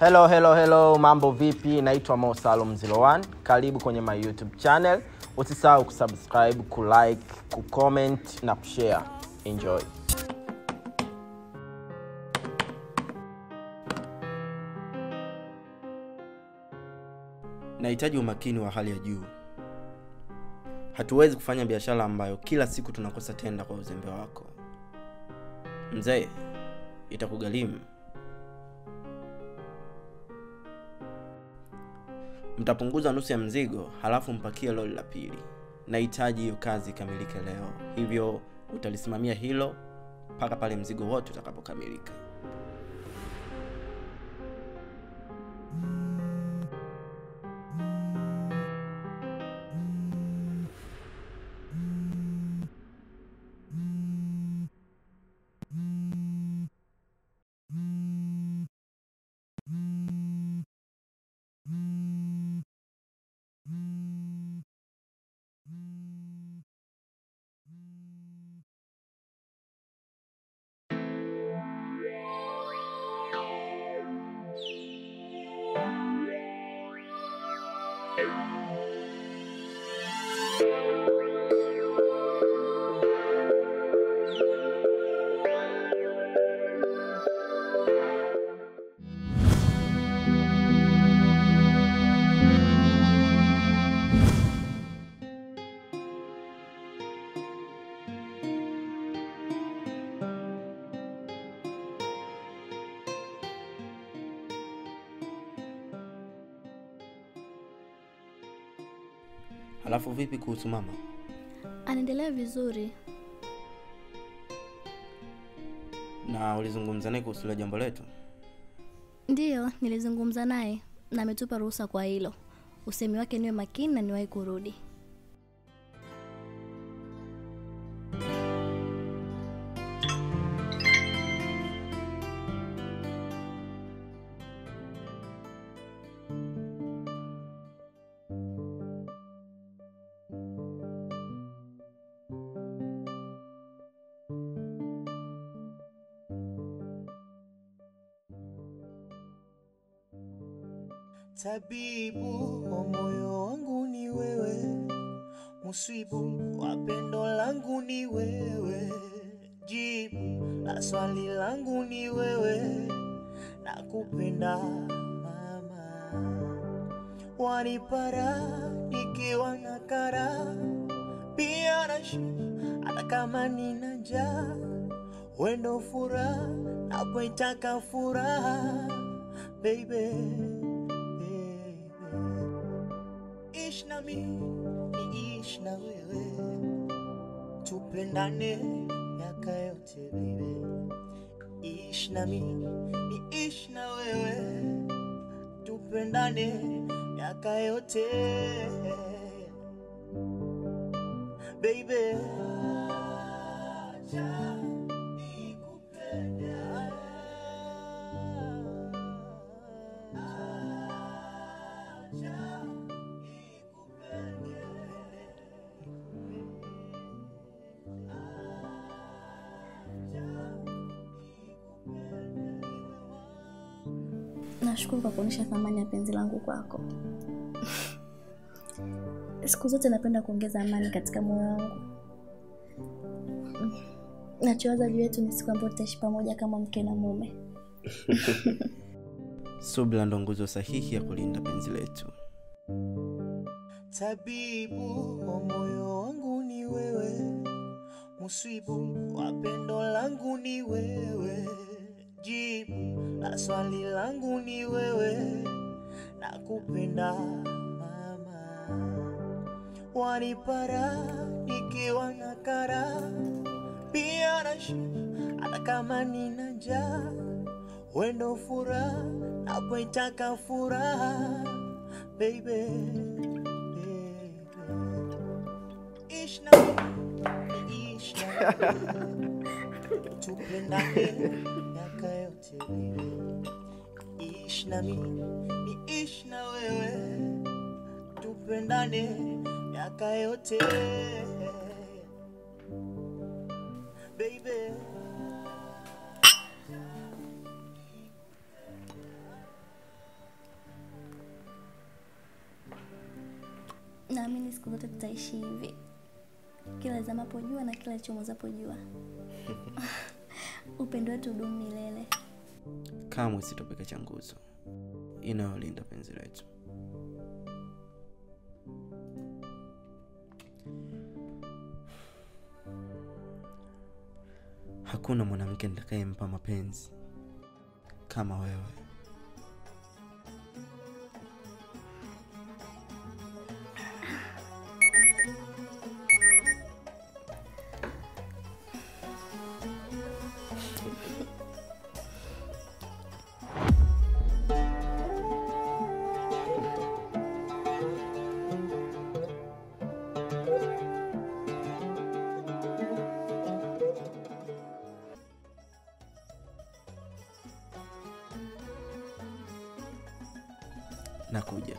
Hello, hello, hello, mambo vipi? Naitwa Mo Salum 01. Karibu kwenye my YouTube channel. Usisahau kusubscribe, kulike, kucomment na kushare. Enjoy. Nahitaji umakini wa hali ya juu. Hatuwezi kufanya biashara ambayo kila siku tunakosa tenda kwa uzembe wako. Mzee, itakugharimu. Mtapunguza nusu ya mzigo, halafu mpakie lori la pili. Nahitaji hiyo kazi ikamilike leo, hivyo utalisimamia hilo mpaka pale mzigo wote utakapokamilika. Halafu vipi kuhusu mama? Anaendelea vizuri. Na ulizungumza naye kuhusu ile jambo letu? Ndiyo, nilizungumza naye na ametupa ruhusa kwa hilo. Usemi wake niwe makini na niwahi kurudi. Tabibu wa moyo wangu ni wewe, musibu wa pendo langu ni wewe, jibu la swali langu ni wewe, nakupenda mama, wanipara nikiwa na kara, pia na shiba, hata kama nina njaa, wendo furaha napoitaka furaha baby baby. Ishi na mimi niishi na wewe, tupendane miaka yote baby. Ishi na mimi niishi na wewe, tupendane miaka yote baby. Acha nikupende. Acha Nashukuru kwa kuonyesha thamani ya penzi langu kwako. Siku zote napenda kuongeza amani katika moyo wangu. Nachowaza juu yetu ni siku ambayo tutaishi pamoja kama mke na mume. Subira ndo nguzo sahihi ya kulinda penzi letu. Tabibu wa moyo wangu ni wewe, musibu wa pendo langu ni wewe, jibu la swali langu ni wewe, nakupenda mama, wanipara nikiwa na kara, pia na shiba, hata kama nina njaa, wendo furaha napoitaka furaha baby, baby. Ishi na mimi, ishi na wewe, tupendane miaka yote baby. Ishi na mimi, niishi na wewe, tupendane miaka yote baby. naamini siku zote tutaishi hivi, kila zamapo jua na kila lichomozapo jua. Upendo wetu udumu milele. kamwe sitopeka cha nguzo inayolinda penzi letu hakuna mwanamke nitakayempa mapenzi kama wewe nakuja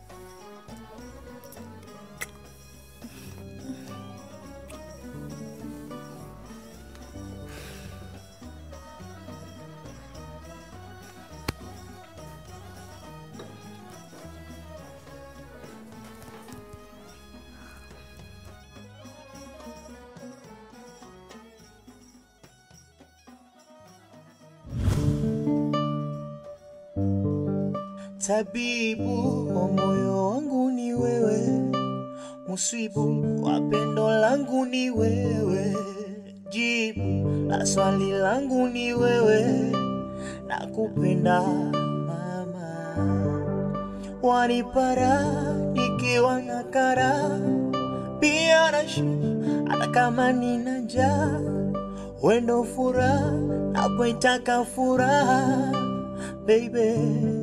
Tabibu wa moyo wangu ni wewe, musibu wa pendo langu ni wewe, jibu la swali langu ni wewe, nakupenda mama, wanipara nikiwa na kara pia na shiba, hata kama nina njaa, wendo furaha napoitaka furaha baby, baby.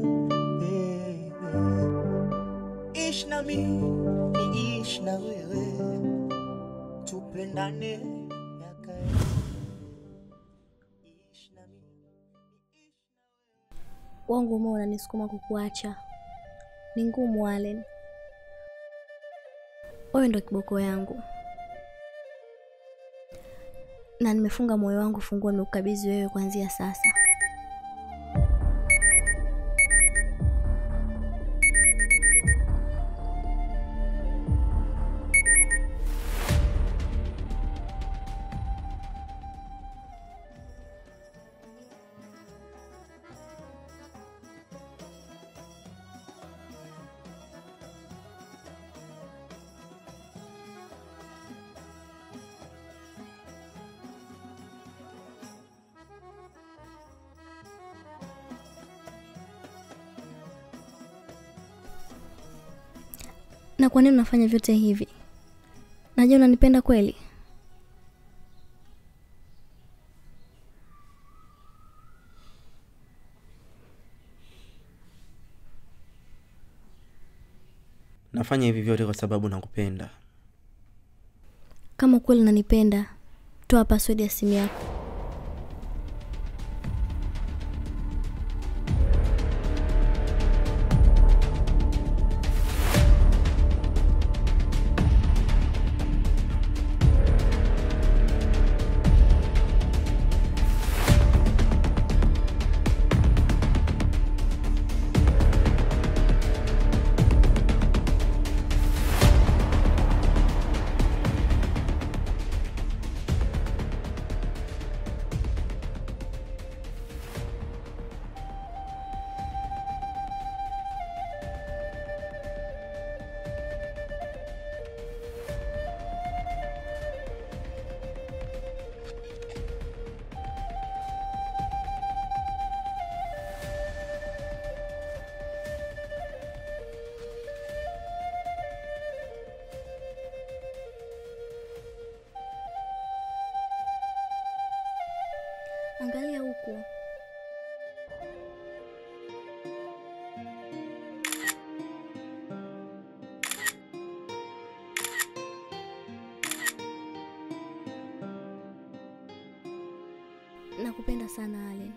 Ishi na mimi niishi na wewe, tupendane miaka Ishi na mimi Wangu moyo unanisukuma kukuacha, ni ngumu Allen. Wewe ndo kiboko yangu, na nimefunga moyo wangu funguo, nimekukabidhi wewe kuanzia sasa. Na kwa nini unafanya vyote hivi? Najua unanipenda kweli. nafanya hivi vyote kwa sababu nakupenda Kama kweli unanipenda, toa password ya simu yako. Angalia huku. Nakupenda sana Allen.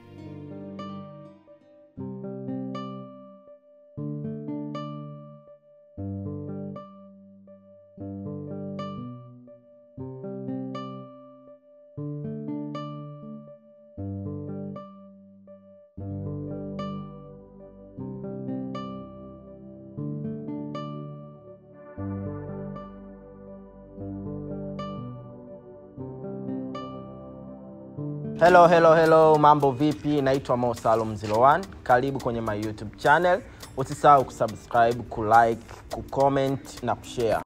hello hello hello mambo vipi naitwa mo salum 01 karibu kwenye my youtube channel usisahau kusubscribe kulike kucomment na kushare